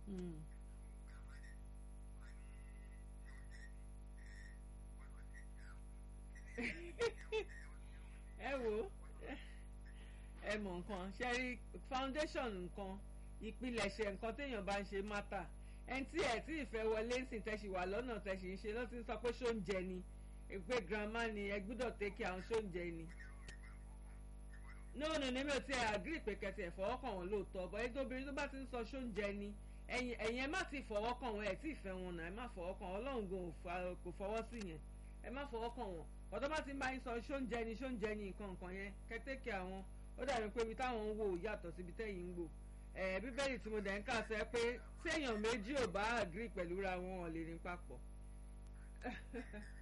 Mm. ẹ wo ẹ mọ̀ nǹkan ṣe rí foundation nǹkan ìpilẹ̀ṣẹ̀ nǹkan téèyàn bá ń ṣe mátà ẹni tí ẹ̀ tí ìfẹ́ wọlé ń sìn tẹ̀sí wà lọ́nà tẹ̀sí ń ṣe lọ́tí ń sọ pé ṣóúnjẹ ni pé grandma ni ẹ gbúdọ̀ tẹ́kí àwọn ṣóúnjẹ ni no no ní mi ò tí ẹ agree pé kẹtì ẹ fọwọ́ kàn wọ́n lóòótọ́ bọ́ ẹni tóbìnrin tó bá ti ń sọ ṣóúnjẹ ni ẹ̀yin ẹ̀yin ẹ má ti fọwọ́ kàn wọ́n ẹ̀ tí ìfẹ́ wọn náà ẹ má fọwọ́ kàn wọ́n ọlọ́run gan ò fa- kò fọwọ́ sí yẹn ẹ má fọwọ́ kàn wọ́n ọ̀tọ́ bá ti ń bá yín sọ ṣóúnjẹ ni ṣóúnjẹ ni nǹkan nǹkan yẹn kẹtẹ́kẹ̀ àwọn ó dàbí pé ibi táwọn ń wò yàtọ̀ síbi tẹ́yìn ń wò ẹ̀ bíbélì tí mo dẹ̀ ń kà sọ ẹ pé tí èèyàn méjì ò bá agree pẹ̀lú ra wọn ò lè rìn papọ̀